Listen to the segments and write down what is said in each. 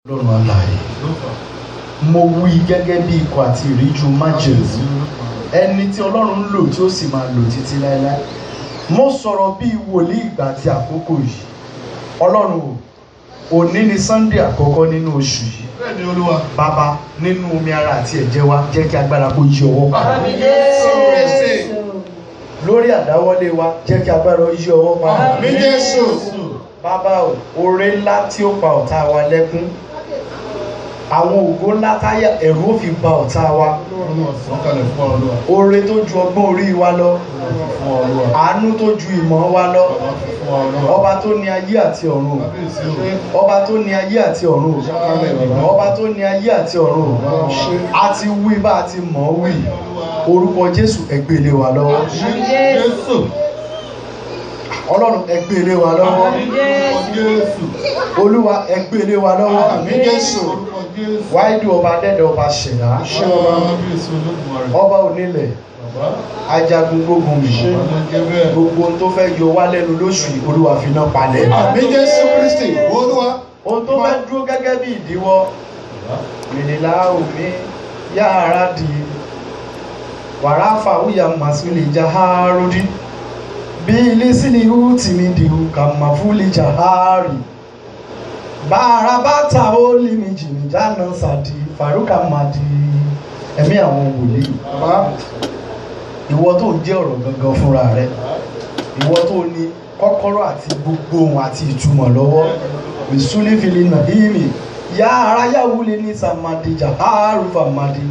ọlọ́run alààyè mo wí gẹ́gẹ́ bí ikọ̀ àti ìríjú májèlé ẹni tí ọlọ́run ń lò tí ó sì máa lò títí láéláé mo sọ̀rọ̀ bí wòlíì ìgbà àti àkókò yìí ọlọ́run o òní ni sunday àkọ́kọ́ nínú oṣù yìí bẹ́ẹ̀ ni olúwa. bàbá nínú omi ara àti ẹ̀jẹ̀ wa jẹ́ kí agbára kó yí ọwọ́ padà Àmín Jésù Kristi. lórí àdáwọ́lé wa jẹ́ kí agbára yí ọwọ́ padà Àmín Jésù. bàbá o oore ńlá tí ó pa ọ̀tá wa lẹ́kún àwọn ògo ńlá táyà ẹ̀rù ó fi ba ọ̀tá wa Ọlọ́run ọ̀sán kalẹ̀ fún ọ olúwa. oore tó ju ọgbọ́n orí wa lọ Ọlọ́run fún ọ olúwa. àánú tó ju ìmọ̀ wa lọ Bàbá fi fún ọ olúwa. ọba tó ní ayé àti ọ̀run o Kábíyèsí o. ọba tó ní ayé àti ọ̀run o Ṣáálẹ̀ bàbá. ọba tó ní ayé àti ọ̀run o Bàbá ṣe. a ti wí bá a ti mọ̀ ọ́ wí orúkọ jésù ẹgbẹ́ ilé wa lọ́wọ́ Àmín Jésù. ọlọ́run ẹgbẹ́ ilé wa lọ́wọ́ Orúkọ Jésù. olúwa ẹgbẹ́ ilé wa lọ́wọ́ Àmín Jésù. Orúkọ Jésù. wáìdù ọba dẹ́dẹ̀ ọba ṣẹ̀dá Ṣé ọba kábíyèsí olódùmarè? ọba onílẹ̀ Bàbá. ajagun gbógun mi Bàbá ló jẹ́ bẹ́ẹ̀. gbogbo ohun tó fẹ́ yọ wá lẹ́nu lóṣù yìí olúwa fi náà palẹ̀ Àmín Jésù Kristi. Olúwa. ohun tó fẹ́ dúró gẹ́gẹ́ bí ìdíwọ́ mìnìlá omi yára di wàrà fàwùyà màsúlì jaharudi bí ilé sílẹ̀ ihu tìmí dìhù kàmáfúlì jahari bàrà bàtà ó limi jìnnì jáná sàdí faruka madi ẹ̀mí àwọn wòlíì Bàbá. ìwọ tó ń jẹ́ ọ̀rọ̀ gangan fúnra rẹ ìwọ tó ní kọ́kọ́rọ́ àti gbogbo ohun àti ìtumọ̀ lọ́wọ́ mìsúlífìlì nàbíyìmì yá ara yáwúlé ní sàmàdì jàhárù fàmàdì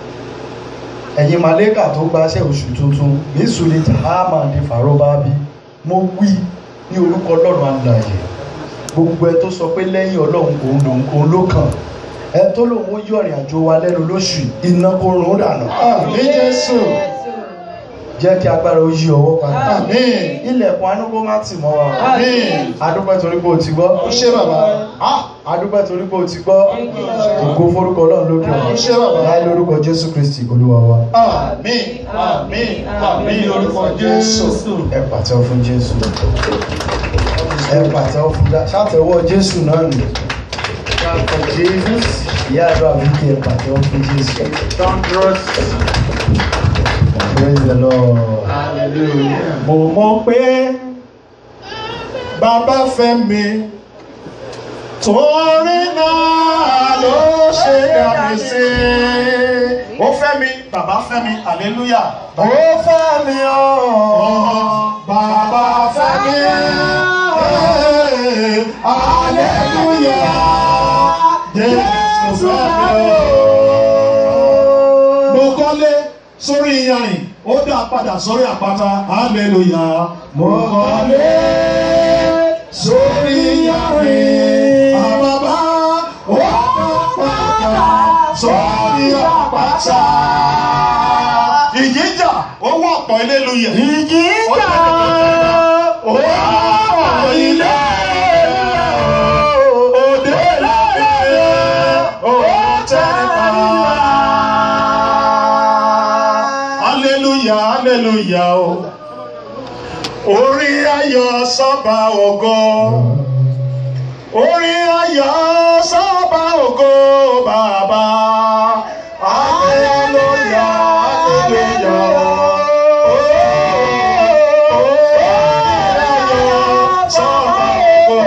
ẹ̀yin màlẹ́kà tó gbaṣẹ́ oṣù tuntun mìsúlì jàhámàdì fàrọ́bábí mo wí ní orúkọ ọlọ́run alààyè gbogbo ẹ tó sọ pé lẹ́yìn ọlọ́run òun lòun òun ló kàn ẹ tó lòun ó yọ ìrìn àjò wa lẹ́nu lóṣù yìí, iná kó rún dànù Àmín Jésù. jẹ́ kí agbára ó yí ọwọ́ padà Àmín. ilẹ̀kùn anú kó má tì mọ́ wa o. Àmín. adúpẹ́ torí pé o ti gbọ́ Ó ṣé bàbá. Ah, adúpẹ́ torí pé o ti gbọ́ ògo forúkọ ọlọ́run lókè Ó ṣé bàbá. láì lórúkọ jésù kristi olúwa wa Àmín. Àmín. Àmín lórúkọ Jésù. ẹ pàtẹ́wọ́ fún jésù ẹ pàtẹ́wọ́ fún dá ṣàtẹ́wọ́ jésù náà nì jesus ìyá àdúrà wíkì ẹ pàtẹ́wọ́ fún jésù praise the lord. Hallelujah. mo mọ̀ pé bàbá fẹ́ mi torí náà ló ṣe dá mi sí ó fẹ́ mi bàbá fẹ́ mi hallelujah ó fẹ́ mi ọ́ bàbá fẹ́ mi eh, hallelujah Jésù fẹ́ mi o mo kọ́lé sórí iyanrìn ó dá padà sórí àpáta hallelujah mo kọ́lé sórí iyanrìn àbábá ó dá padà sórí àpáta. ìjìjà ó wọ́ ọ̀pọ̀ ilé luyẹ̀. ìjìjà ó wọ́ ọ̀pọ̀ ilé òde lẹ́yìn ó tẹ́lẹ̀ hallelujah hallelujah o orí ayọ̀ sọ́ba ògo orí ayọ̀ sọ́ba ògo bàbá hallelujah hallelujah o orí ayọ̀ sọ́ba ògo.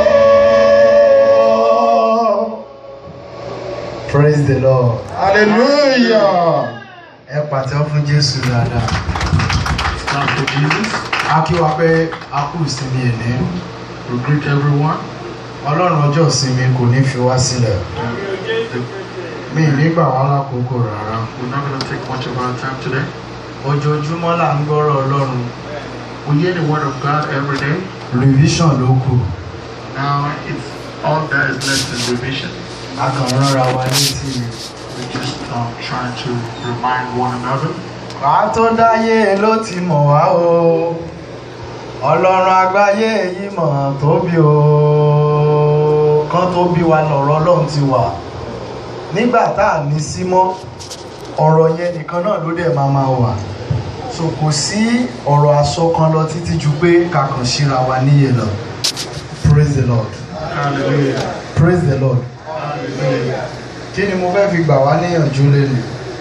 praise the lord Hallelujah. ẹ pàtẹ́wọ́ fún jésù dáadáa. Clap for Jesus. a kí wa pé a kú ìsinmi ẹ̀ní We greet everyone. ọlọ́run ọjọ́ ìsinmi kò ní fi wá sílẹ̀ mi ì nígbà wá lákòókò rárá We're not going to take much of our time today. ojoojúmọ́ là ń gbọ́rọ̀ ọlọ́run We hear the word of God every day. revision ló kù Now it's all that is left is revision. a kàn ránra wa létí ni. We're just um, trying to remind one another. wà á tó dáyé ló ti mọ̀ wá o ọlọ́run àgbáyé yìí mọ̀ tóbi o kán tó bí wa lọ̀rọ̀ ọlọ́run ti wà nígbà tá à ní sí mọ́ ọ̀rọ̀ yẹn nìkan náà ló dẹ̀ máa máa wà so kò sí ọ̀rọ̀ àsọkan lọ títí ju pé kakàn síra wa níyè lọ praise the lord Hallelujah. praise the lord Hallelujah. kí ni mo fẹ́ fi gbà wá níyànjú lẹ́nu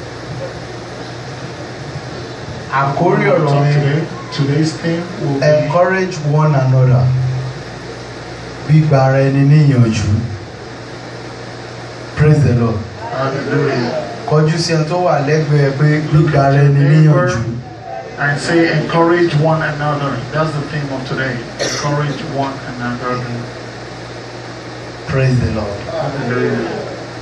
àkórí ọ̀rọ̀ So mi today, today's theme will be encourage one another gbígba ara ẹni níyànjú praise the lord Hallelujah. kọjú sí ẹni tó wà lẹ́gbẹ̀ẹ́ pé gbígba ara ẹni níyànjú And say, encourage one another. That's the theme of today. Encourage one another. praise the lord Hallelujah.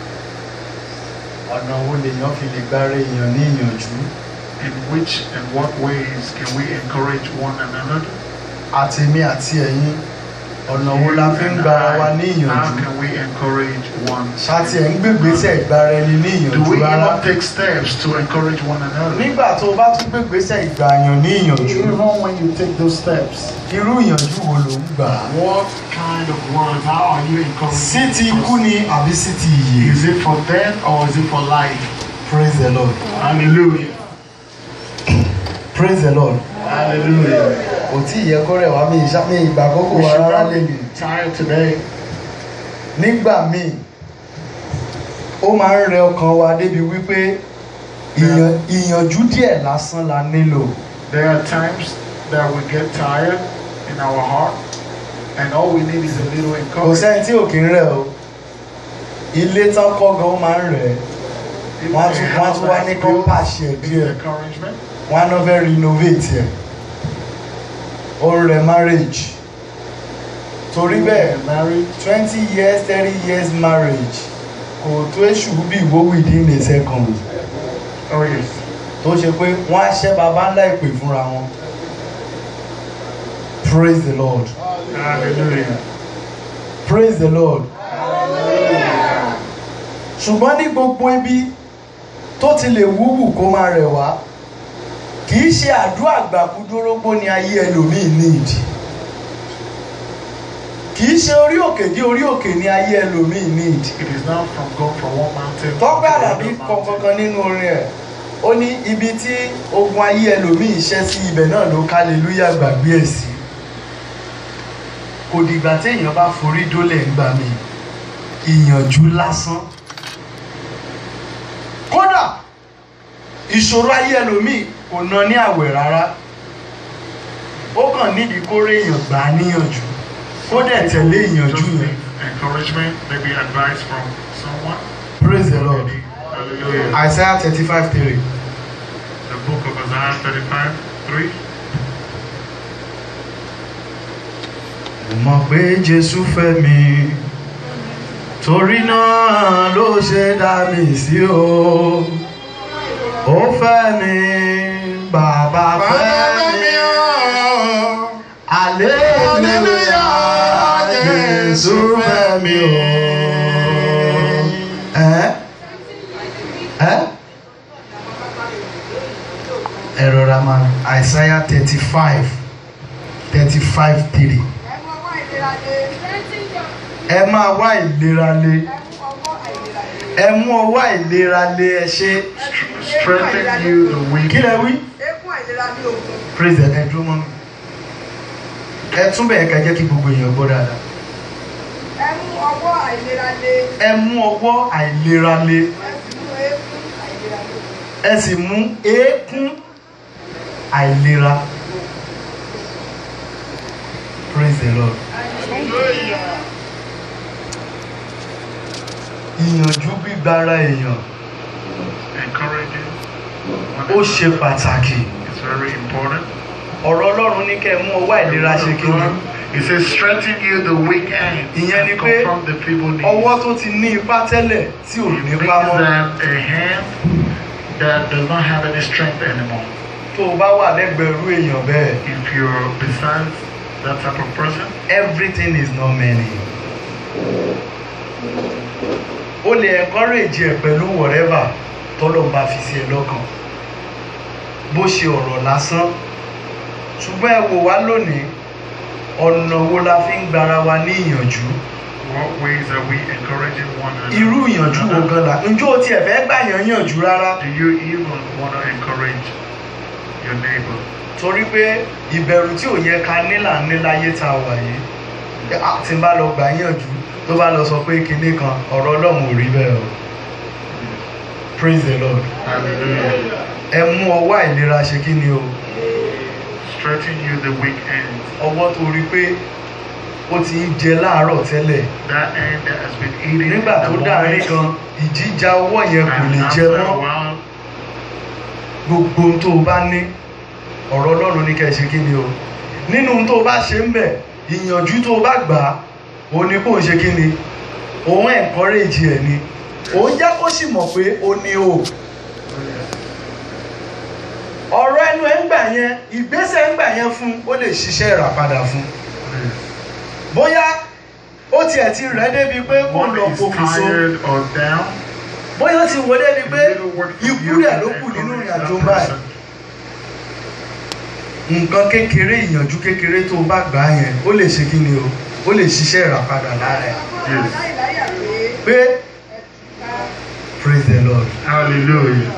ọ̀nà wo lèèyàn fi lè gbára èèyàn níyànjú In which and what ways can we encourage one another? àtèmi àti ẹ̀yin ọ̀nà wo la fi ń And gbára wa I- How níyànjú can we encourage one? ṣáàtì ẹ̀ ń gbégbèsè ìgbára ẹni Do níyànjú we rárá even take steps to encourage one another? nígbà tó o bá tún gbégbèsè ìgbàyàn níyànjú Even when you take those steps, irú ìyànjú wo ló ń gbà á what kind of words? How are you encouraging? sí ti ikú us? ni àbí sí ti ìyè Is it for death or is it for life? praise the lord Hallelujah. praise the lord Hallelujah. kò tí ì yẹ kó rẹ̀ wá mi ìṣá mi ìgbà àkókò We wa should rárá not lè be tired today. nígbà míì ó máa ń rẹ ọkàn wa débi wípé ìyàn- ìyànjú díẹ̀ lásán la nílò There are times that we get tired in our heart, and all we need is a little kò encouragement. sẹ́ni tí ò kí ń rẹ̀ o ilé tán kọ́ gan ó máa ń rẹ̀ Even wọ́n á a tún wọ́n á house tún wá that's ní kán built pàṣẹ with díẹ̀ encouragement. wọ́n á náà fẹ́ renovate ẹ̀ ó ń rẹ̀ marriage torí bẹ́ẹ̀ married, twenty years thirty years marriage kò tó èṣù bí ìwó within a second oh yes, tó ṣe pé wọ́n á ṣẹ́ baba ńlá ìpè fúnra wọn praise the lord hallelujah. praise the lord ṣùgbọ́n ní gbogbo ibi tó ti lè wúwù kó máa rẹ̀ wá kì í ṣe àdúrà gbàkúdórógbó ni ayé ẹlòmíì need kì í ṣe orí òkè dé orí òkè ni ayé ẹlòmíì need It is not from going from one mountain tọ́pẹ́ to àdàbí another mountain. kankan nínú orin ẹ̀ ó ní ibi tí ogun ayé ẹlòmíì ṣẹ́ sí ibẹ̀ náà ló kálelúyà gbàgbé ẹ̀ sí kò dìgbà téèyàn bá forí dólẹ̀ ńgbà mi ìyànjú lásán kódà ìṣòro ayé ẹlòmíì kò ná ní àwẹ̀ rárá ó kàn nídìí kó rí èèyàn gbà á níyànjú kó dẹ̀ tẹ̀lé ìyànjú Just yẹn need encouragement, maybe advice from someone. praise the lord Hallelujah. isaiah thirty five three. The book of Isaiah 35, 3. mo mọ̀ pé jésù fẹ́ mi torí náà ló ṣe dá mi sí o ó fẹ́ mi bàbá fẹ́ mi aleluya jésù fẹ́ mi o. ẹ ẹ ẹ rọra máa isaiah thirty five thirty five three ẹ máa wá ìlera lé ẹ mú ọwọ́ àìlera lé ẹ ṣe Strengthen you the weak. kí lẹ wí Ekún àìlera ní ogun. praise the ẹ dúró mọ́ mi ẹ tún bẹ̀rẹ̀ ká jẹ́ kí gbogbo èèyàn gbọ́ dáadáa Ẹ mú ọwọ́ àìlera lé. ẹ mú ọwọ́ àìlera lé Ẹ sì mú ekún àìlera lé. ẹ sì mú eékún àìlera praise the lord ìyànjú gbígbára èèyàn Encouraging. ó ṣe pàtàkì It's very important. ọ̀rọ̀ ọlọ́run ní kẹ́ ẹ mú ọwọ́ àìlera ṣe kí ni It says, strengthen you the weak end. Ìyẹn ni and pé confront the feeble knees. ọwọ́ tó ti ní ipá tẹ́lẹ̀ tí ò It ní means pa mọ́ that a hand that does not have any strength anymore. tó o bá wà lẹ́gbẹ̀ẹ́ irú èèyàn bẹ́ẹ̀ If you're beside that type of person, everything is not many. o lè encourage ẹ pẹ̀lú whatever tọ́lọ́ bá fi sí ẹ lọ́kàn bó ṣe ọ̀rọ̀ lásán ṣùgbọ́n ẹ wò wá lónìí ọ̀nà wo la fi ń gbara wa ní ìyànjú what ways are we encouraging one another? irú ìyànjú wo gan la ǹjọ́ o tiẹ̀ fẹ́ gbà yàn yànjú rárá Do you even want to encourage your neighbor? torí pé ìbẹ̀rù tí ò yẹ ká ní là ń ní láyé tá a wà yìí Ẹ, à, tí n bá lọ gbà yànjú tó tó bá lọ sọ pé kinní kan ọ̀rọ̀ ọlọ́run ò rí bẹ́ẹ̀ o praise the lord Hallelujah. ẹ mú ọwọ́ àìlera ṣe kí ni o Stretching you the weak end. ọwọ́ tó rí pé ó ti ń jẹ láàárọ̀ tẹ́lẹ̀ That end that has been eating nígbà in tó the dáàrin morning. kan ìjíjà ọwọ́ yẹn kò And lè jẹ after a mọ́ while, gbogbo ohun tó o bá ní ọ̀rọ̀ ọlọ́run ní kẹ́ ẹ ṣe kí ni o nínú ohun tó o bá ṣe ń bẹ̀ ìyànjú tó o bá gbà á òun ni kò ń ṣe kí ni òun encourage ẹ̀ ni òun jẹ́ kó sì mọ̀ pé o ní o ọ̀rọ̀ ẹnu ẹ̀ ń gbà yẹn ìgbésẹ̀ ń gbà yẹn fún ó lè ṣiṣẹ́ ìràpadà fún bóyá ó tiẹ̀ ti rẹ̀ débi pé kó one lọ is pokùnso tired or down. bóyá ó ti wọ débi pé little word from ikú you rẹ̀ can ló kù nínú encourage ìrìn àjò that báyìí person. nǹkan kékeré ìyànjú kékeré tó o bá gbà á yẹn ó lè ṣe kí ni o ó lè ṣiṣẹ́ ìràpadà lára ẹ̀ Yes. láìláyà pé pé praise the lord Hallelujah.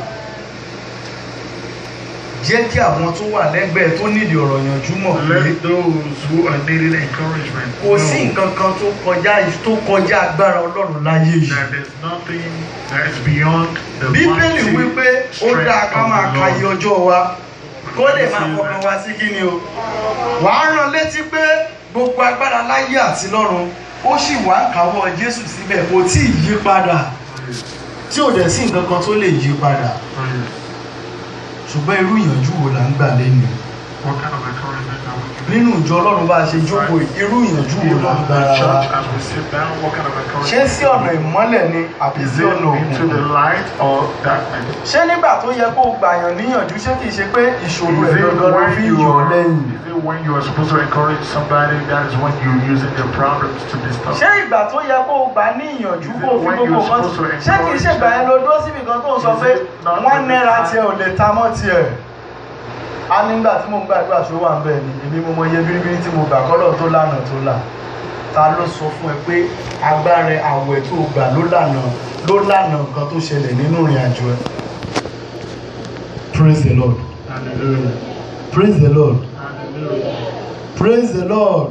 jẹ́ kí àwọn tó wà lẹ́gbẹ̀ẹ́ tó nídìí ọ̀rọ̀ yànjú mọ̀ pé Let those who are needing encouragement kò sí know nǹkan kan tó kọjá tó kọjá agbára ọlọ́run láyé yìí that there's nothing that is beyond the bíbélì mighty wípé ó strength dáa ká of máa the ka Lord. iye ọjọ́ wa kó lè máa fọkàn wá sí kí ni o wàá rán létí pé gbogbo agbára láyé àti lọ́run ó sì wá ń káwọ́ jésù síbẹ̀ kò tí ì yí padà tí ò dẹ̀ sí nǹkan kan tó lè yí padà Oh, yes. ṣùgbọ́n irú ìyànjú wo là ń gbà lẹ́nu What kind of encouragement are we giving? nínú ìjọ ọlọ́run bá a ṣe jókòó yìí, irú ìyànjú wo Even là ń in gbára the wa church as we sit down, what kind of ṣé encouragement? sí ọ̀nà ìmọ́lẹ̀ ni àbí Is sí it ọ̀nà into the òkùnkùn light or darkness? ṣé nígbà tó yẹ kó o gbàyàn níyànjú ṣé kìí ṣe pé ìṣòro Is ẹ̀ it gangan ló when fi ń you yọ̀ ọ́ are, lẹ́yìn is it when you are supposed to encourage somebody, that is when you're using their problems to disturb? ṣé ìgbà tó yẹ kó o gbà ní ìyànjú kó o fi When gbogbo you're nǹkan supposed to ṣé kìí ṣe ìgbà yẹn ló dúró síbi kan tó ń sọ pé wọ́n náírà tiẹ̀ ò lè ta mọ́ tiẹ̀ a nígbà tí mo ń gbàdúrà tó wà ń bẹ̀ ni èmi mo mọ iye bíríbírí tí mo gbà kọ́lọ̀ tó lànà tó là ta ló sọ fún ẹ pé agbára àwẹ̀ tó o gbà ló lànà ló lànà nǹkan tó ṣẹlẹ̀ nínú ìrìn àjò ẹ. praise the lord Hallelujah. praise the lord Hallelujah. praise the lord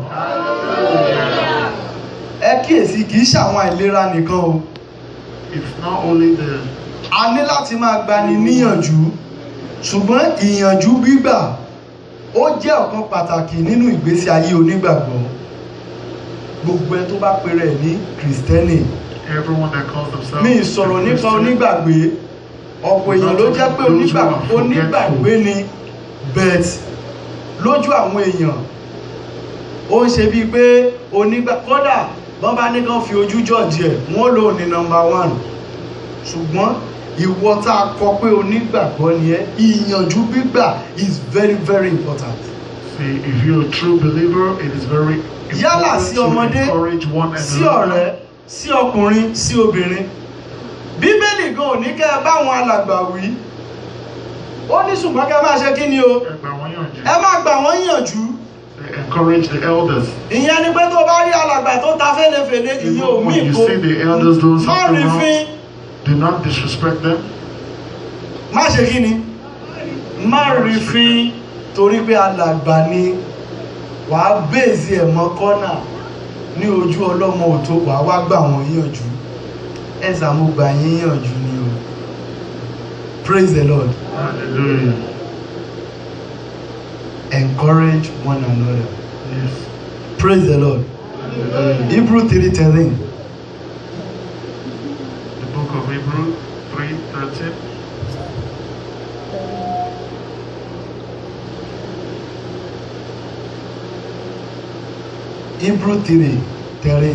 ẹ kíyèsí kì í ṣàwọn àìlera nìkan o It's not only the a ní láti máa gbani níyànjú ṣùgbọ́n ìyànjú gbígbà ó jẹ́ ọ̀kan pàtàkì nínú ìgbésí ayé onígbàgbọ́ gbogbo ẹ tó bá pèrè ẹ̀ ní kìrìsìtẹ́nì everyone that calls themselves. mi ì sọ̀rọ̀ nípa onígbàgbé ọ̀pọ̀ èèyàn ló jẹ́ pé onígbà- onígbàgbé ni bet lójú àwọn èèyàn ó ń ṣe bíi pé onígbà kódà wọ́n bá ní kán fi ojú jọ̀jì ẹ̀ wọ́n lò ní nọmba one ṣùgbọ́n ìwọ tá a kọ pé onígbàgbọ́ ni ẹ́ ìyànjú gbígbà is very very important. See, if you're a true believer, it is very Yálà important sí to ọmọdé, encourage one sí another. ọ̀rẹ́ sí ọkùnrin sí obìnrin bíbélì gan ò ní kẹ́ ẹ báwọn alàgbà wí ó ní ṣùgbọ́n kẹ́ ẹ máa ṣe kí ni o Ẹgbà wọn yànjú. ẹ máa gbà wọ́n yànjú They encourage the elders. ìyẹn ni pé tó bá rí alàgbà tó ta fẹ́lẹ́fẹ́lẹ́ ìyẹn ò Even mí when you kó see the elders doing má something rí wrong, fín do not disrespect them. má ṣe kí ni má rí fín torí pé alàgbà ni wàá bèèzì ẹ̀ mọ́ kọ́nà ní ojú ọlọ́mọ òtó wàá wá gbà wọ́n yànjú ẹ sàmúgbà yín yànjú ni o praise the lord Hallelujah. encourage one another Yes. praise the lord Hallelujah. hebrew three thirteen The book of Hebrew 3:13. hebrew three thirteen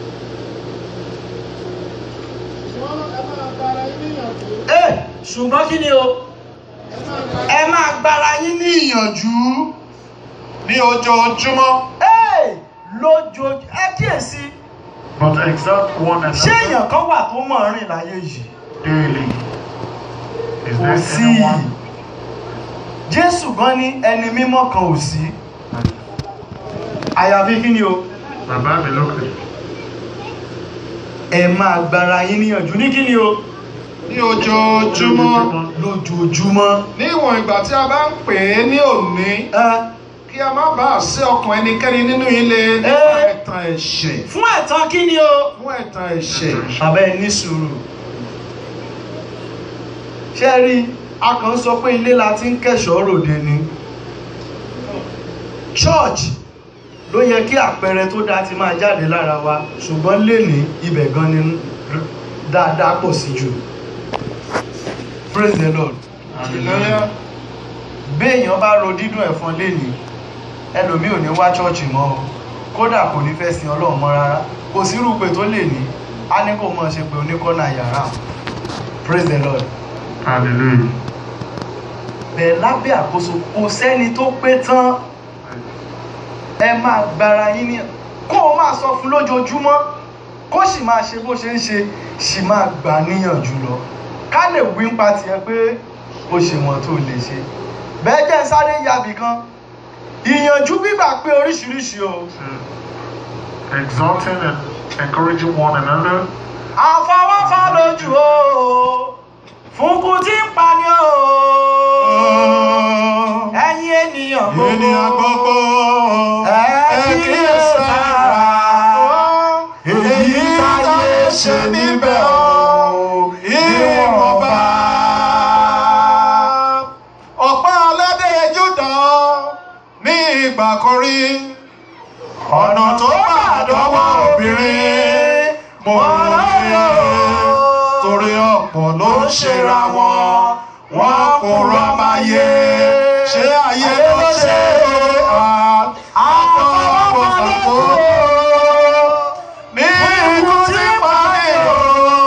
ẹ ṣùgbọ́n kí ni o ẹ máa gbára yín ní ìyànjú ní ojoojúmọ́ ẹ lójoojúmọ́ ẹ kíyèsí But exalt one ṣé another èèyàn kan wà tó mọ̀ rìn láyé yìí daily. Is kò there sí anyone? jésù gan ní ẹni mímọ́ kan ò sí àyàfi kí ni o Bàbá mi lókè. ẹ máa gbára yín níyànjú ní kí ni o ní ojoojúmọ́ lójoojúmọ́ ní ìwọ̀n ìgbà tí a bá ń pè é ní òní ẹ kí kí a má bàa sí ọkàn ẹnikẹ́ni nínú ilé nípa Eh. ẹ̀tàn ẹ̀ṣẹ̀ fún ẹ̀tàn kí ni o. fún ẹ̀tàn ẹ̀ṣẹ̀. abẹ́ ní sùúrù ṣé rí a kàn sọ pé ilé la ti ń kẹ̀ṣọ́ ròde ni church ló yẹ kí àpẹẹrẹ tó dáa ti máa jáde lára wa ṣùgbọ́n lénìí ibẹ̀ gan ni dáadáa pọ̀ sí jù praise the lord Hallelujah. béèyàn bá ro dídùn ẹ̀fọn lénìí ẹlòmíì ò ní wá chọ́ọ̀chì mọ́ o kódà kò ní fẹ́ sin ọlọ́run mọ́ rárá kò sí irúpè tó lè ní á ní kò mọ̀ ṣe pé oníkọ́nà yàrá praise the lord Hallelujah. bẹ́ẹ̀ lábẹ́ àkóso kò sẹ́ni tó pé tán ẹ máa gbára yín ní kó o máa sọ fún lójoojúmọ́ kó sì máa ṣe bó ṣe ń ṣe sì máa gbà níyànjú lọ ká lè wí ń pa tiẹ̀ pé ó ṣe wọn tó lè ṣe bẹ́ẹ̀ jẹ́ ń sáré yabì kan ìyànjú gbígbà pé oríṣiríṣi o Exalting and encouraging one another. àfọwọ́fọ́ lójú o fúnkún tí ń pani o ẹ̀yin ènìyàn gbogbo ènìyàn gbogbo ẹ kíyèsára èyí táyé ṣe níbẹ̀ o ìwọ̀nba. ọ̀pá aládé Júdà ní ìgbà kan rí ọ̀nà tó bá dọ́wọ́ obìnrin mo rí torí ọ̀pọ̀ ló ń ṣera wọn wọn kò rọ́máyé ṣé ayé ló ṣe àfọwọ́fọ̀fọ̀ ní ikú tí parí o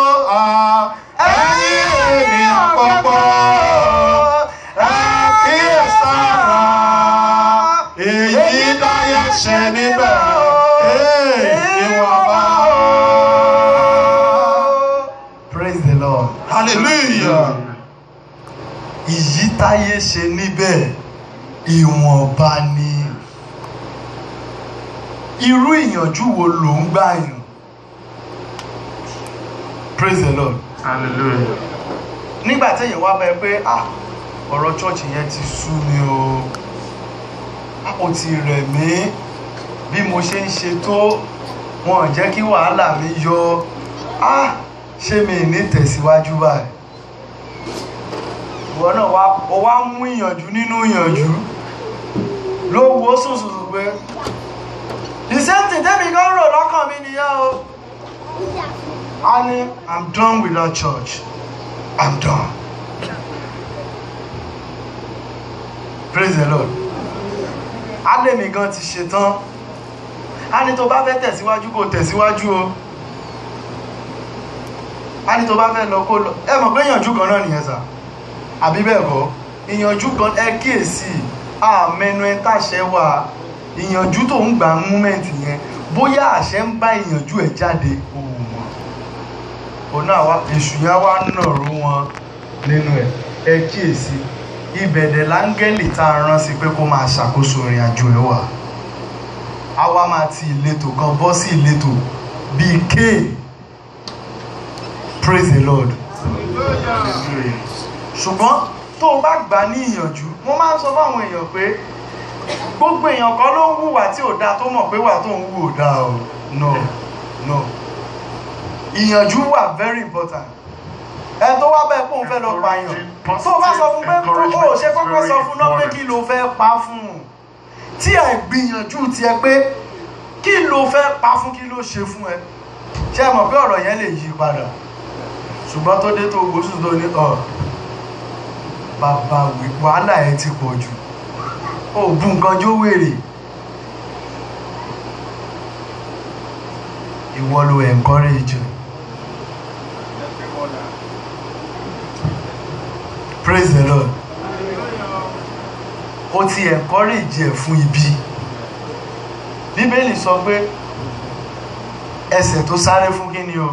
ẹ̀yin ènìyàn pọ̀pọ̀ ẹ kíyèsára èyí dáyé ṣe níbẹ̀ ìwọ̀nba. praise the lord hallelujah. ìyí táyé ṣe níbẹ̀ ìwọ̀nba ni irú ìyànjú wo ló ń gbà yàn praise the lord Hallelujah. nígbà téèyàn wá bẹ́ẹ̀ pé ah ọ̀rọ̀ chọ́ọ̀chì yẹn ti sú mi o Ah, ó ti rẹ̀ mí bí mo ṣe ń ṣe tó wọn ò jẹ́ kí wàhálà mi yọ ah ṣé mi ì ní tẹ̀síwájú báyìí ìwọ náà wá ó wá mú ìyànjú nínú ìyànjú ló wo sùsùsù pé the same thing tẹ́mi kan rò lọ́kàn mi nìyẹn o a ní i'm done with that church i'm done praise the lord ademi gan ti ṣetán a ní tó bá fẹ́ tẹ̀síwájú kó tẹ̀síwájú o a ní tó bá fẹ́ lọ kó lọ ẹ mọ̀ pé ìyànjú kan náà nìyẹn sà àbí bẹ́ẹ̀ kọ́ ìyànjú kan ẹ kíyèsí àmẹnu ẹ tàṣẹ wà ìyànjú tó ń gbà múmẹ́ǹtì yẹn bóyá àṣẹ ń bá ìyànjú ẹ jáde òun mọ̀ òun náà wá èṣù yẹn wá nàró wọn nínú ẹ ẹ kíyèsí ibẹ̀dẹ̀ láńgẹ́lì tá a rán sí pé kó máa ṣàkóso ìrìn àjò ẹ wà á wá máa ti ìletò kan bọ́ sí ìletò bíi kéè praise the lord Hallelujah. ṣùgbọ́n tó o bá gbà ní ìyànjú mo máa ń sọ fáwọn èèyàn pé gbogbo èèyàn kan ló ń hùwà tí ò dáa tó mọ̀ pé wà tó ń hù ò dáa o no no ìyànjú wà very important ẹ tó wá bẹ́ẹ̀ kóun fẹ́ lọ pààyàn tó o bá sọ fún pé o ò ṣe kọ́kọ́ sọ fún náà pé kí ló fẹ́ pa fún un tí ẹ gbìyànjú tiẹ̀ pé kí ló fẹ́ pa fún kí ló ṣe fún ẹ ṣé ẹ mọ̀ pé ọ̀rọ̀ yẹn lè yí padà ṣùgbọ́n tó dé tó gbóṣù tó ní ọ̀ bàbá wí wàhálà ẹ ti pọ̀ jù ó bu nǹkan jó wèrè ìwọ ló encourage praise the lord ó ti encourage ẹ fún ibi bíbélì sọ pé ẹsẹ̀ tó sáré fún kí ni o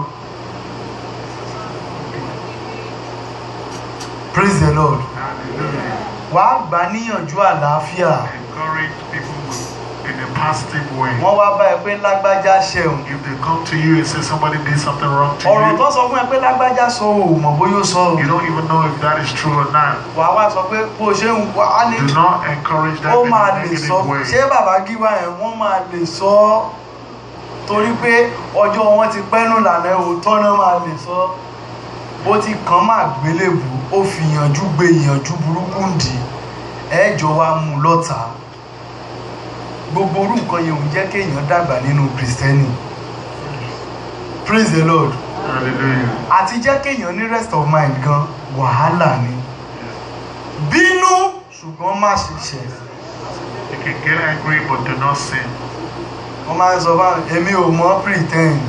praise the lord Hallelujah. wàá gbà níyànjú àlàáfíà Encourage people in a positive way. wọ́n wá bá ẹ pé lágbájá ṣẹ̀hùn If they come to you and say somebody did something wrong to ọ̀rọ̀ tó you, sọ fún ẹ pé lágbájá sọ ò mọ̀ bóyá ó sọ ò you don't even know if that is true or not. wàá wá sọ pé bó ṣe ń wá á ní Do not encourage that ó in máa a lè sọ negative way. ṣé bàbá gíwá yẹn wọ́n máa lè sọ ọ́ torí pé ọjọ́ wọn ti pẹ́nu lànà òótọ́ náà máa lè sọ ọ́ bó ti kàn máa gbélébù ó fi ìyànjú gbé ìyànjú burúkú ń dì ẹjọ́ wa mú un lọ́ta gbogbo orú nǹkan yẹn ò ń jẹ́ kéèyàn dàgbà nínú kristẹni praise the lord Hallelujah. àti jẹ́ kéèyàn ní rest of mind gan wàhálà ni bínú ṣùgbọ́n má ṣe ṣẹ̀ You can get angry but do not sin. wọ́n máa ń sọ fáwọn èmi ò mọ̀ pretend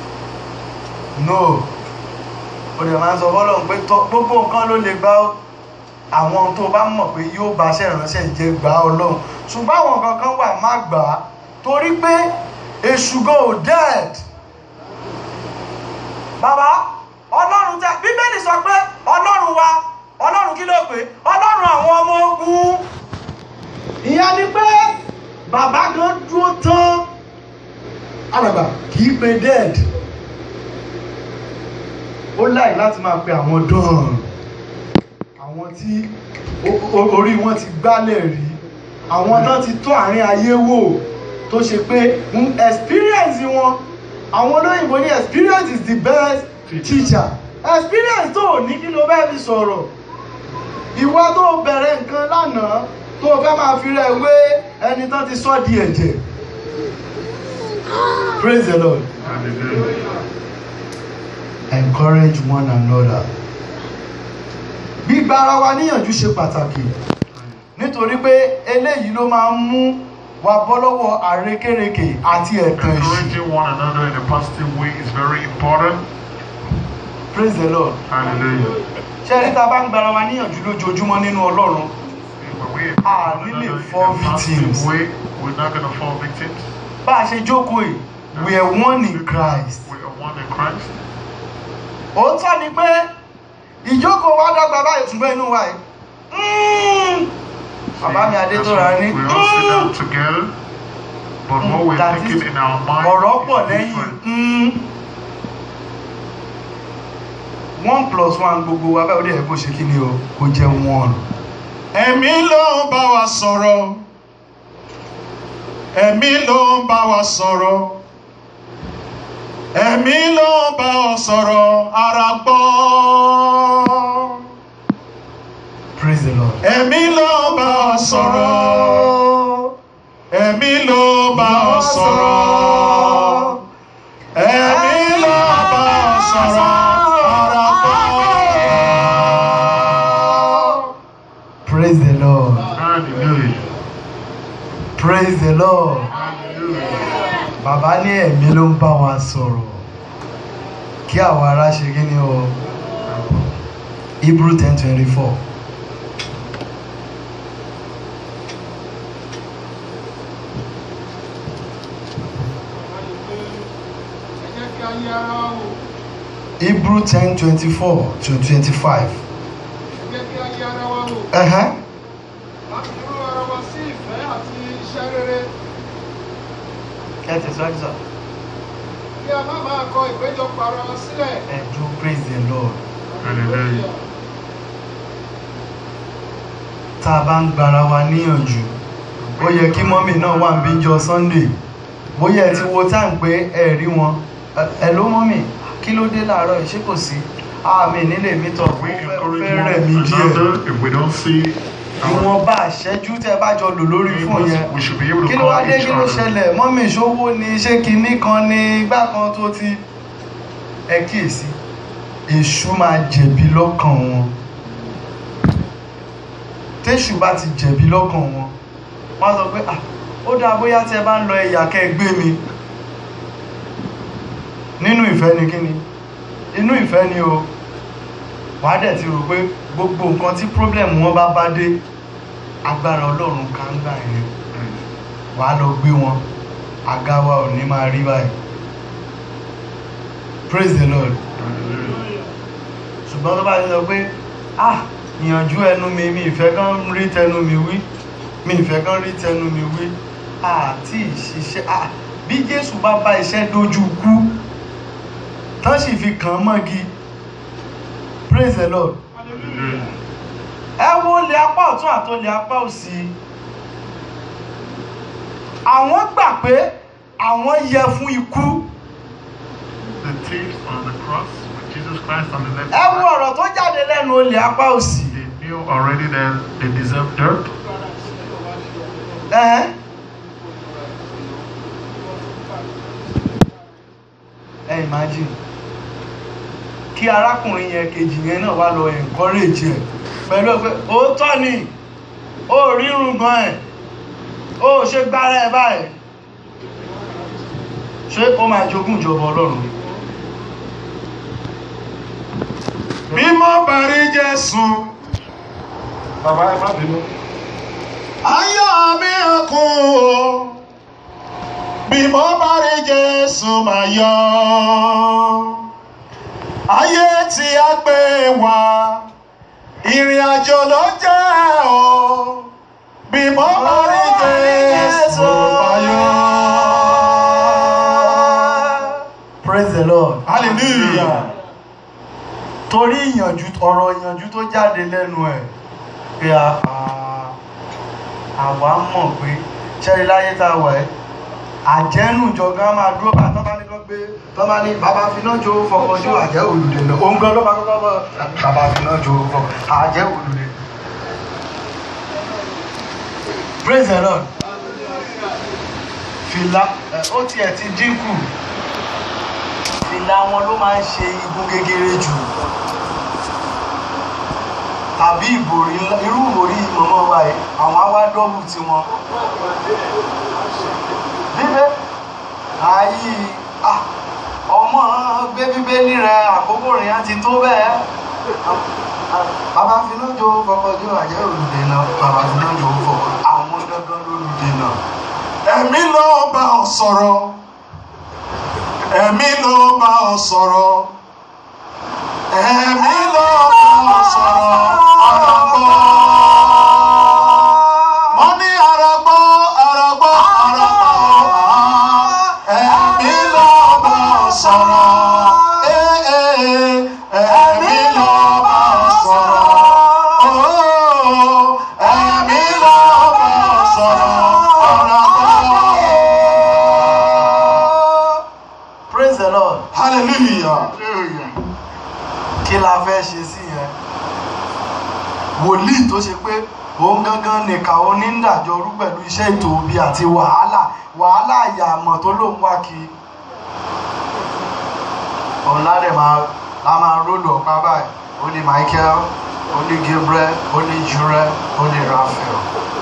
no ó dẹ̀ máa ń sọ fọ́lọ́run pé tọ́ gbogbo nǹkan ló lè gbà ọ́ àwọn tó bá mọ̀ pé yóò bá ṣe ìránṣẹ́ jẹ́ gbà ọ́ lọ́hùn ṣùgbọ́n àwọn kankan wà má gbà á torí pé èṣù gan ò dead bàbá ọlọ́run tẹ bíbélì sọ pé ọlọ́run wa ọlọ́run kí ló pé ọlọ́run àwọn ọmọ ogun ìyẹn ni pé bàbá gan dúró tán alàgbà kì í pe dead ó láì láti máa pe àwọn dán àwọn tí o- o- orí wọn ti gbálẹ̀ rí àwọn tán ti tó àárín ayé wò tó ṣe pé mm, experience wọn àwọn olóyìnbó ní experience is the best teacher experience tó o ní kí ló bẹ́ẹ̀ fi sọ̀rọ̀ ìwọ tó o bẹ̀rẹ̀ nǹkan lánàá tó o fẹ́ máa fi rẹ̀ wé ẹni tán ti sọ́ di ẹ̀jẹ̀ praise the lord Hallelujah. encourage one another gbígba ara wa níyànjú ṣe pàtàkì nítorí pé eléyìí ló máa ń mú wa bọ́ lọ́wọ́ àrékérekè àti ẹ̀tàn èṣù Encouraging one another in a positive way is very important. praise the lord Hallelujah. ṣé ẹni tá a bá ń gbara wa níyànjú lójoojúmọ́ nínú ọlọ́run When we Ah, encourage one really another fall in a positive victims. way, we're not going to fall victims. bá a ṣe jókòó yìí we are one in christ We are one in Christ. òótọ́ ni pé ìjókòó wa dọ́gba báyìí ṣùgbọ́n inú wa yìí mm, bàbá mi adé tó ra ní We all sit down together, but what we're That is- thinking in our mind ọ̀rọ̀ pọ̀ is lẹ́yìn different. mm. one plus one gbogbo wa báyìí ó dẹ̀ yẹ kó ṣe kí ni o kó jẹ́ one. ẹ̀mí ló ń bá wa sọ̀rọ̀ ẹ̀mí ló ń bá wa sọ̀rọ̀ ẹ̀mí ló ń bá ọ sọ̀rọ̀ ara gbọ́ praise the lord. ẹ̀mí ló ń bá ọ sọ̀rọ̀ ẹ̀mí ló ń bá ọ sọ̀rọ̀ ẹ̀mí ló ń bá ọ sọ̀rọ̀ ara gbọ́. praise the lord. Hallelujah. praise the lord. Hallelujah. bàbá ní ẹ̀mí ló ń bá wa sọ̀rọ̀ kí àwọn ará ṣe kí ni o hebrew ten twenty four. ẹ jẹ́ kí a yí ara wa wò hebrew ten twenty four to twenty five. ẹ jẹ́ kí a yí ara wa wò láti rú ara wa sí ìfẹ́ àti iṣẹ́ rere ẹ tẹ̀síwájú sọ. kí a má máa kọ ìpéjọpọ̀ ara wa sílẹ̀. ẹ do praise the lord. Hallelujah. tá a bá ń gbara wa níyànjú ó yẹ kí mọ́mì náà wà níbí jọ sunday bóyá ẹ ti wo time pé ẹ rí wọn Ẹ- ẹ ló mọ́mì kí ló dé láàárọ̀ yìí ṣé kò sí àmì nílé mi tọ̀ ó We fẹ́ ó encourage fẹ́ one rẹ̀ mí díẹ̀ another if we don't see our ìwọ̀nba àṣẹjú tẹ́ bá jọ lò lórí fún yẹn neighbors, we should be able kí to ló wá call dé each kí ló other. ṣẹlẹ̀ mọ́mì ṣówó ni ṣé kinní kan ni igbá kan tó ti ẹ kíyèsí èṣù máa jẹ̀bi lọ́kàn wọn téṣù bá ti jẹ̀bi lọ́kàn wọn wọ́n á sọ pé ah ó dáa bóyá tẹ́ bá ń lọ ẹ̀yà kẹ́ ẹ gbé mi nínú ìfẹ́ ni kí ni inú ìfẹ́ ni o wàá dẹ̀ ti rò pé gbogbo nǹkan tí problem wọn bá bá dé agbára ọlọ́run kan ń gbà yẹn wàá lọ gbé wọn àga wa ò ní máa rí báyìí praise the lord ṣùgbọ́n tó bá ti sọ pé ah ìyànjú ẹnu mi mi ìfẹ́ kan rí tẹnu mi wí mi ìfẹ́ kan rí tẹnu mi wí àti ìṣiṣẹ́ ah bí bí jésù bá bá iṣẹ́ dojú kú tán sì fi kàn án mọ́gi praise the lord ẹ wo olè apá ọ̀tún àti olè apá òsì àwọn gbà pé àwọn yẹ fún ikú The thieves on the cross with Jesus Christ on the left ẹ wo side, ọ̀rọ̀ tó jáde lẹ́nu olè apá òsì they knew already that they deserved dirt. ẹ̀hẹ́n. ẹ imagine kí arákùnrin yẹn kejì yẹn náà wá lọ encourage ẹ pẹ̀lú ẹ pé òótọ́ ni ó rírun gan ẹ̀ ó ṣe gbára ẹ báyìí ṣé ó máa jogún ìjọba ọlọ́run bí mo bá rí jésù bàbá ẹ má bínú. ayọ̀ mi kún o bí mo bá rí jésù máa yọ̀ ayé tí a gbé wá ìrìn àjò ló jẹ́ o bí mo bá rí jésù máa yọ̀. praise the lord hallelujah. torí ìyànjú ọ̀rọ̀ ìyànjú tó jáde lẹ́nu ẹ̀ pé a- a- àwa mọ̀ pé ṣẹ́rí láyé tá a wà ẹ́ àjẹ́nù jọ̀gán máa dúró bá tọ́ bá ní kọ́ gbé tọ́ bá ní bàbá finá jó fọkànjú àjẹ́ olùdènà òun gan ló bá kọ́kọ́ bọ́ bàbá finá jó fọkàn àjẹ́ olùdènà. praise the lord fìlà ẹ, ó tiẹ̀ ti dínkù fìlà wọn ló máa ń ṣe igun gegere jù tàbí ìbòrí ńlá irú ìbòrí mọ̀mọ́ wa yìí àwọn á wá dọ́bù tiwọn. bíbẹ́ ayé ah, ọmọ gbé bíbélì rẹ àkókò rìn á ti tó bẹ́ẹ̀. bàbá finá jo fọkànjú àjẹ́ olùdènà bàbá finá jo fọkàn àwọn gangan lólùdènà. ẹ̀mí ló bá ọ sọ̀rọ̀ ẹ̀mí ló bá ọ sọ̀rọ̀ ẹ̀mí ló bá ọ sọ̀rọ̀ ọ̀rọ̀ gbọ́. mo ní ara gbọ́ ara gbọ́ ara gbọ́ ẹ̀mí ló bá ọ sọ̀rọ̀ Eh, eh, ẹ̀mí ló bá ọ sọ̀rọ̀ Oh, ẹ̀mí ló bá ọ sọ̀rọ̀ ọ̀rọ̀ gbọ́. praise the lord. hallelujah. kí la fẹ́ ṣe sí yẹn wòlíì tó ṣe pé òun gangan nìkan onídàájọ́ rú pẹ̀lú iṣẹ́ ètò òbí àti wàhálà wàhálà àyàmọ̀ tó lòun wá kiri ọ̀la rẹ̀ máa la máa rólù ọ̀pá báyìí ó ní Michael ó ní Gabriel ó ní Jure ó ní Raphael.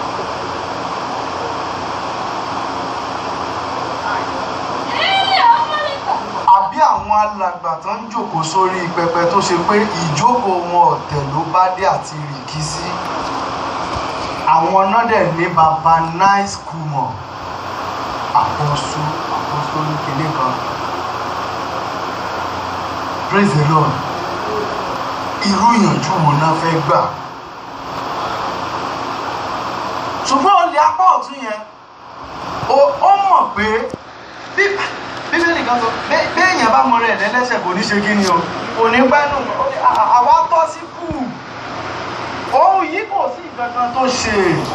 àbí àwọn alàgbà tó ń jòkó sórí pẹpẹ tó ṣe pé ìjókòó wọn ọ̀tẹ̀ ló bá dé àti rìkísí àwọn náà dẹ̀ ní baba nice kumọ̀ àpọ̀sù àpọ̀sù oníkèlé kan praise the lord irú ìyànjú wo náà fẹ́ gbà ṣùgbọ́n olè apá ọ̀tún yẹn ó ó mọ̀ pé bí bíbélì kan sọ bẹ́- béèyàn bá mọ rẹ̀ lẹ́lẹ́sẹ̀ kò ní ṣe kí ni o kò ní pẹ́nu ó ní, "À- àwa tọ́ sí kù òun yìí kò sí ìkankan tó ṣe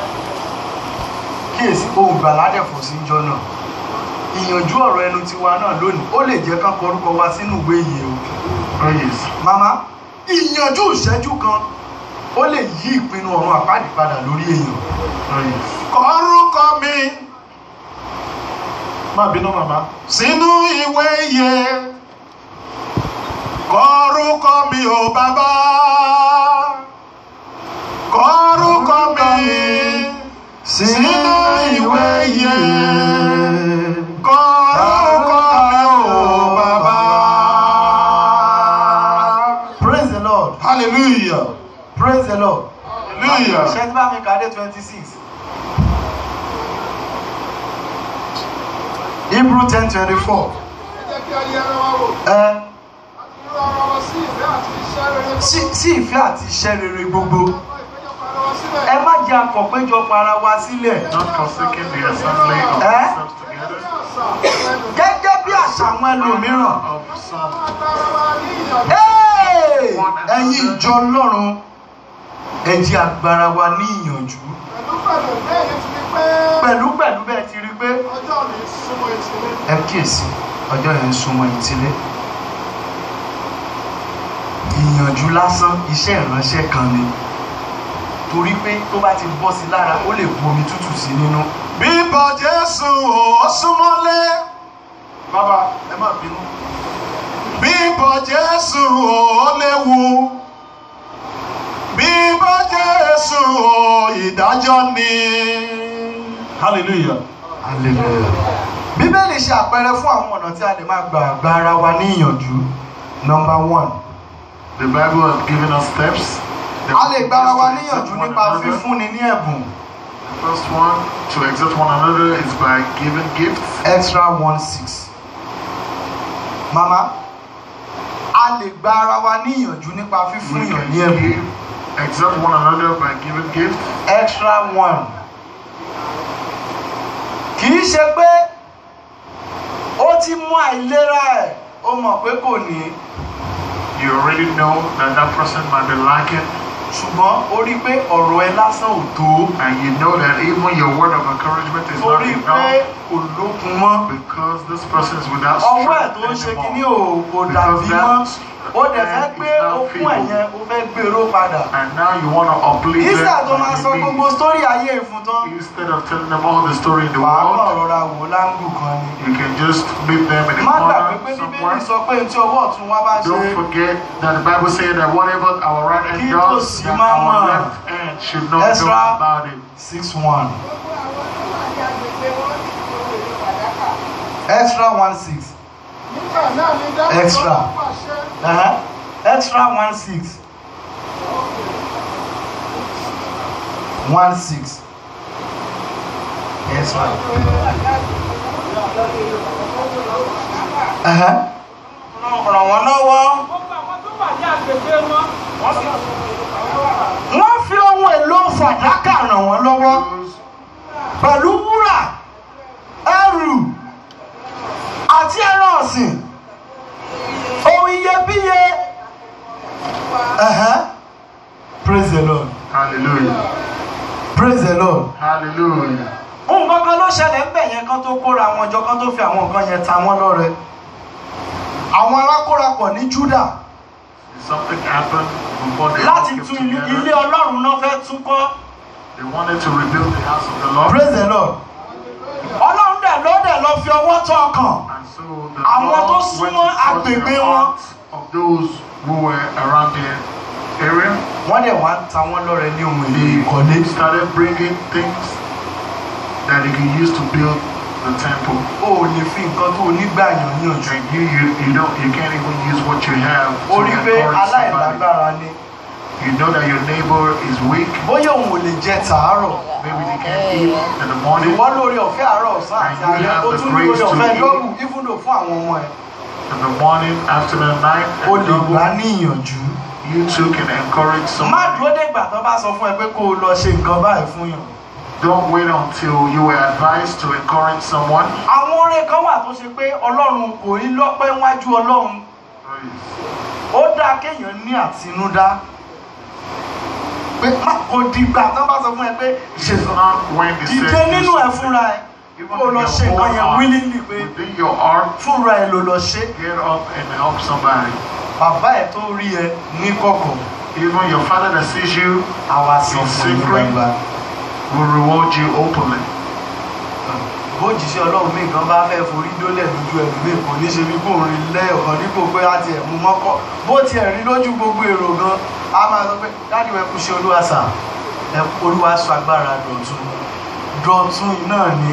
kíyèsí ohun gbàládẹ̀ kò sí jọ náà ìyànjú ọ̀rọ̀ ẹnu tiwa náà lónìí ó lè jẹ́ ká kọrúkọ wa sínú ìwé yìí o praise. màmá ìyànjú ìṣẹ́jú kan ó lè yí ìpinnu ọ̀run àpáàdì padà lórí èèyàn praise. kọ́rúkọ mi. má bínú màmá. sínú ìwé yẹn kọ́rúkọ mi ò bàbá. kọ́rúkọ mi sínú ìwé yẹn kọ́rúkọ mi ò bàbá. praise the lord hallelujah. praise the lord hallelujah. ṣé tí bá mi kàdé twenty six hebrew ten twenty four ẹ jẹ́ kí a yẹ ara wa wò ẹ láti rú ara wa sí ìfẹ́ àti iṣẹ́ rere sí sí ìfẹ́ àti iṣẹ́ rere gbogbo Àwọn ìpéjọpọ̀ ara wa sílẹ̀. ẹ má jẹ́ àkọ́péjọpọ̀ ara wa sílẹ̀ Not forsaking the assembly of Eh? ourselves together. gẹ́gẹ́ bí àṣà àwọn ẹlòmíràn of some. agbára wa ní ìyànjú. Hey! ẹ̀yin ìjọ ọlọ́run ẹ jẹ́ agbára wa ní ìyànjú pẹ̀lú pẹ̀lú bẹ́ẹ̀ ni ti fi pé pẹ̀lú pẹ̀lú bẹ́ẹ̀ ti rí pé ọjọ́ mi súnmọ́ ìṣẹ̀lẹ̀. ẹ kíyèsí ọjọ́ yẹn ń súnmọ́ ìtílé ìyànjú lásán iṣẹ́ ìránṣẹ́ kan ni torí pé tó bá ti bọ́ sí lára ó lè bu omi tútù sí nínú Bíbọ̀ Jésù ò súnmọ́lé. Baba, ẹ má bínú. Bíbọ̀ Jésù ò léwu. Bíbọ̀ Jésù ò ìdájọ́ ni. Hallelujah. hallelujah bíbélì ṣe àpẹẹrẹ fún àwọn ọ̀nà tí a lè máa gbà gba ara wa ní ìyànjú number one The Bible has given us steps. that a lè we gba ara wa use to níyànjú exhort one nípa another. fífúnni ní ẹ̀bùn The first one to exhort one another is by giving gifts. extra one six mama a lè gba ara wa ní ìyànjú nípa We fífún can yàn ní ẹ̀bùn give, exhort one another by giving gifts. extra one kì í ṣe pé ó ti mú àìlera ẹ̀ ó mọ̀ pé kò ní You already know that that person might be lacking, ṣùgbọ́n ó rí pé ọ̀rọ̀ ẹ lásán ò tó and you know that even your word of encouragement is ó not rí pé enough kò lókun mọ́ because this person is without ọwọ́ ẹ̀ tó ń strength ṣe kíní anymore. ò kò dàbí mọ́ ó dẹ̀ fẹ́ gbé Because that okun is not ẹ̀yẹn ó fẹ́ gbèrò padà And now you want to uplift them. ìsà tó máa sọ and you gbogbo need- sítórì ayé ìfún tán Instead of telling them all the story in the wàá kàn world, rọra wò láǹgù kan ni. you can just meet them in the má gbàgbé pé corner bíbélì somewhere. sọ pé tí ọwọ́ ọ̀tún wa bá ṣe Don't forget that the Bible says that whatever our right hand Kí does, tòsí that máa mọ̀. our left hand should not Ezra. know about it. six one Gbogbo àwọn tó wà ní agbègbè wọn sì fi ohun èlò fàdákà. extra one six nígbà náà ni dáhùn Extra. tó pàṣẹ. uh-huh. extra one six one six extra. Uh-huh. ràn wọ́n lọ́wọ́ Gbogbo àwọn tó wà ní agbègbè wọn, wọ́n sì wọ́n fi ohun èlò fàdákà ràn wọ́n lọ́wọ́ pẹ̀lú wúrà ẹrù àti ẹran ọ̀sìn ohun iyebíye. Uh-huh. praise the lord Hallelujah. praise the lord. Hallelujah. nǹkan kan ló ṣẹlẹ̀ ń bẹ̀ yẹn kan tó kóra àwọn ọjọ́ kan tó fi àwọn nǹkan yẹn ta wọ́n lọ́rẹ. àwọn arákórapọ̀ ní júdà Something happened before they all láti came tún ilé ilé together. ọlọ́run náà fẹ́ tún kọ́. They wanted to rebuild the house of the Lord. praise the lord. ọlọ́run dẹ̀ ló dẹ̀ lọ fi ọwọ́ tọ́ ọkàn. And so the Àwọn tó Lord went to súnmọ́ touch agbègbè the wọn. hearts of those who were around the area. wọ́n dẹ̀ wá ń ta wọ́n lọ́rẹ ní ohun èlò ìkọ́lé. They started bringing things that they could use to build the temple. o ò lè fi nǹkan tó o nígbà yàn yànjú. And you, you, you don't, you can't even use what you have to o rí pé encourage somebody. aláìlágbára ni. You know that your neighbor is weak. bóyá òun ò lè jẹ tàárọ̀. Maybe they can't eat in the morning. ìwọ lórí ọ̀fẹ́ àárọ̀ ọ̀sán àti And you alẹ́ have o the tún ní grace orí to ọ̀fẹ́ eat. dọ́bù ífúndò fún àwọn ọmọ ẹ̀. In the morning, afternoon, night, o and lè gbà double, ní ìyànjú. you too can encourage má somebody. dúró dégbà tó bá sọ fún ẹ pé kó o lọ ṣe nǹkan báyìí fún yàn. Don't wait until you were advised to encourage someone. àwọn orin kan wà tó ṣe pé ọlọ́run kò rí lọ́pẹ́ wájú ọlọ́run ó dáa kéèyàn ní àtinúdá pé má kò dìgbà tó bá sọ fún ẹ pé It's not when they dìde say nínú ẹ fúnra ẹ even kó o in lọ your ṣe nǹkan own yẹn heart, willingly pé within your heart, fúnra ẹ ló lọ ṣe get up and help somebody. bàbá ẹ tó rí ẹ ní kọ̀kọ̀ Even your father that sees you àwa sọ In fún ní secret. gbangba will reward you openly. bójìṣẹ́ ọlọ́run mi kan bá fẹ́ forí dólẹ̀ lójú ẹlòmíì kò ní ṣe bí kò rí lẹ́ẹ̀kan dípò pé á tiẹ̀ mú mọ́kọ́ bó tiẹ̀ rí lójú gbogbo èrò gan a máa sọ pé dáàdì ẹ kú ṣe olúwa sà ẹ kú olúwa sọ agbára dọ̀tun dọ̀tun yìí náà ni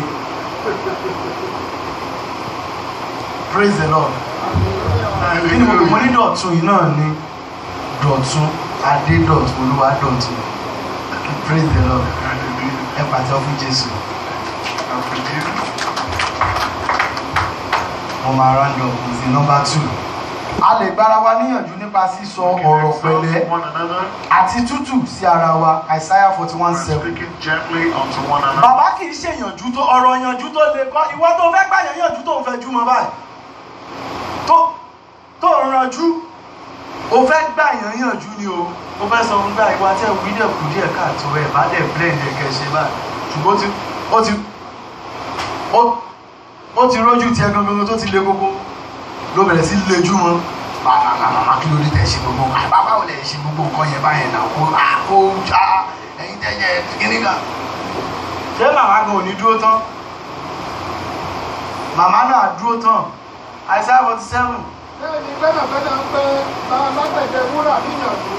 praise the lord kí ni mo lò mo ní dọ̀tun yìí náà ni dọ̀tun adé dọ̀tun olúwa dọ̀tun praise the lord Hallelujah. ẹ pàtẹ́ fún jésù. I forgive. wọ́n máa round up with the number two. a a lè gbára wa níyànjú nípa sísọ We can ọ̀rọ̀ exhort pẹ̀lẹ́ one another àti tútù sí ara wa Isaiah forty one and seven. speaking gently unto one another. bàbá kì í ṣe ìyànjú tó ọ̀rọ̀ ìyànjú tó le kọ́ ìwọ tó fẹ́ gbà yẹn ìyànjú tó ń fẹ́ jú mọ́ báyìí tó tó ń ranjú o fẹ́ gbà yẹn ìyànjú ni o o fẹ́ sọ fún gbà ìwà tẹ́ wí dẹ̀ kú díẹ̀ káàtó ẹ̀ bá dẹ̀ blend ẹ̀ kẹ́ ṣe báyìí ṣùgbọ́n ó ti ó ti ó ó ti rójú tiẹ̀ gangan tó ti le gbogbo ló bẹ̀rẹ̀ sí lejú wọn màmá kí ló dé tẹ̀ ṣe gbogbo bàbá ò lè ṣe gbogbo nǹkan yẹn báyẹn náà kó kó já ẹ̀yin tẹ̀ yẹ kíní kan ṣé màmá gan ò ní dúró tán màmá náà dúró tán Isaiah forty seven. bẹ́ẹ̀ ni gbẹ́nàgbẹ́nà ń pẹ́ bá alágbẹ̀dẹ wúrà níyànjú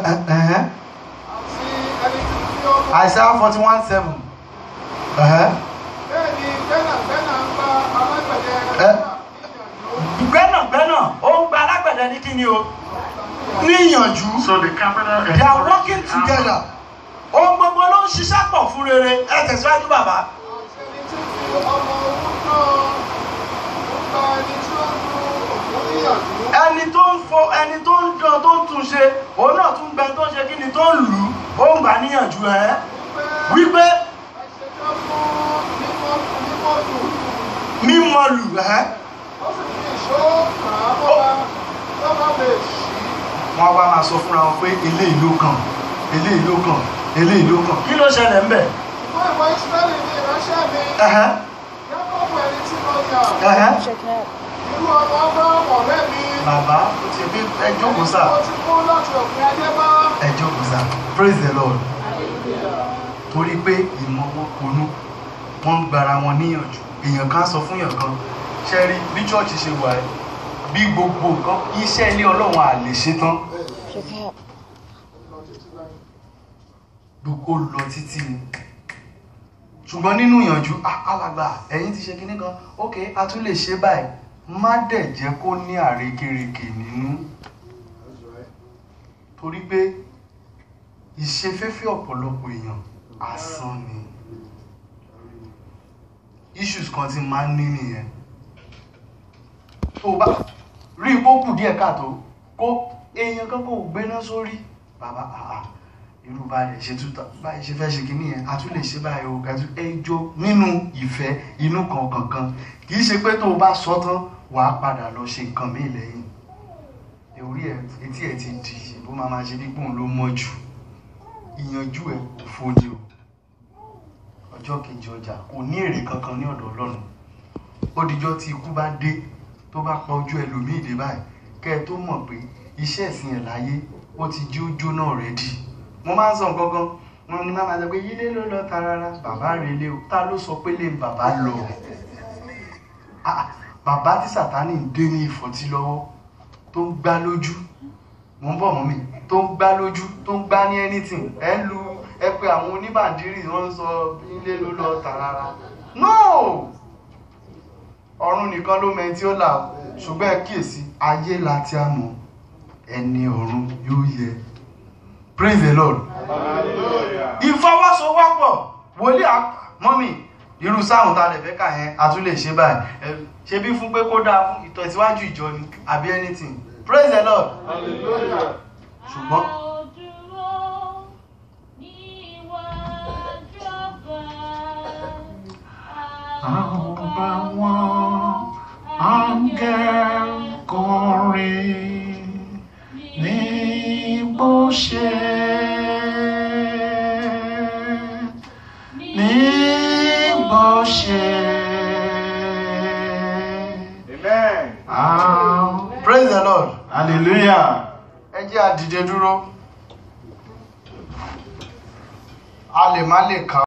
àti ẹni tí tí ó mú. Isaiah forty one seven. bẹ́ẹ̀ ni gbẹ́nàgbẹ́nà ń bá alágbẹ̀dẹ Ẹ. wúrà níyànjú gbẹ́nàgbẹ́nà ó ń gba alágbẹ̀dẹ ní kíni o níyànjú So the carpenter they are encouraged working the hammer together ohun gbogbo ló ń ṣiṣẹ́ pọ̀ fún rere ẹ tẹ̀síwájú bàbá. àti ẹni tí fi ọmọ owó náà ń bá ẹni tí ó mú òkú níyànjú. ẹni tó ń fọ ẹni tó ń dán tó ń tún ṣe òun náà tún gbẹ tó ń ṣe kí ni tó ń lù ú ó ń gbà níyànjú ẹ wípé ẹsẹ̀ tó fún mímọ́ mímọ́ dùn. mímọ lù ẹ ó sì fi ìṣó kàn án mọ́ra tó bá lè ṣí. wọn wá máa sọ fúnra wọn pé eléyìí ló kàn eléyìí ló kàn eléyìí ló kàn kí ló ṣẹlẹ̀ ń bẹ̀. Fún ìwọ Ísírẹ́lì ní ìránṣẹ́ mi, Ẹ̀hẹ́, Jákọ́bù ẹni tí mo yàn, ẹ̀hẹ́. irú ọmọ Ábúráhámù ọ̀rẹ́ mi. bàbá ó ti fi ẹ jókòó sá Mo ti kú láti òpin ayé bá. ẹ jókòó sá praise the lord torí pé ìmọ̀ wọn konú wọ́n ń gbara wọn níyànjú èèyàn kan sọ fún èèyàn kan ṣe rí bí chọ́ọ̀chì ṣe wà ẹ́ bí gbogbo nǹkan iṣẹ́ ilé ọlọ́run à lè ṣe tán gbogbo lọ títí ni ṣùgbọ́n nínú ìyànjú "Ah, alàgbà ẹ̀yin ti ṣe kinní kan ok a tún lè ṣe báyìí má dẹ̀ jẹ́ kó ní àrékérekè nínú torí pé ìṣefẹ́fẹ́ ọ̀pọ̀lọpọ̀ èèyàn asán ni issues kan tí máa ń ní nìyẹn tó o bá rí i kó kù díẹ̀ káàtó kó èèyàn kan kò gbéná sórí bàbá àà irú báyìí ṣe tún báyìí ṣe fẹ́ ṣe kínní yẹn a tún lè ṣe báyìí o kẹtù ẹjọ́ nínú ìfẹ́ inú kan kankan kì í ṣe pé tó o bá sọ tán wàá padà lọ ṣe nǹkan míì lẹ́yìn orí ẹ etí ẹ ti dì bó máa máa ṣe bí pòun ló mọ́ jù ìyànjú ẹ kò fojì o ọjọ́ kejì ọjà kò ní èrè kankan ní ọ̀dọ̀ ọlọ́run ó dijọ́ tí ikú bá dé tó bá pa ojú ẹlòmíì dé báyìí kẹ́ ẹ tó mọ̀ pé iṣẹ́ ìsìn ẹ̀ láyé ó ti jí ó jóná rẹ̀ dì mo máa ń sọ nǹkan kan wọn ni máa máa sọ pé yílé ló lọ tarara bàbá rẹ̀ lé o ta ló sọ pé lè bàbá lọ Ah, bàbá tí sàtánì ń dé ní ìfọ̀tí lọ́wọ́ tó ń gbá lójú mo ń bọ̀ mọ́ mi tó ń gbá lójú tó ń gbá ní anything ẹ lu ẹ pé àwọn oníbàndírì wọ́n ń sọ ilé ló lọ tààrà no ọ̀run nìkan ló mẹ́ni tí ó là ó ṣùgbọ́n ẹ kíyèsí ayé la ti a mọ̀ ẹni ọ̀run yóò yẹ praise the lord ìfọwọ́sowọ́pọ̀ wòlíì mọ́mì irú sáhùn ta lè fẹ́ kà yẹn a tún lè ṣe báyìí ẹ ṣe bí fún pé kó dáa fún ìtẹ̀síwájú ìjọ ni àbí anything praise the lord ṣùgbọ́n Ọba wọn, áńgẹ́l kọrin ní bó ṣe ní bó ṣe. Amen. praise the lord Hallelujah. ẹ jẹ́ a dìde dúró a lè má lè kà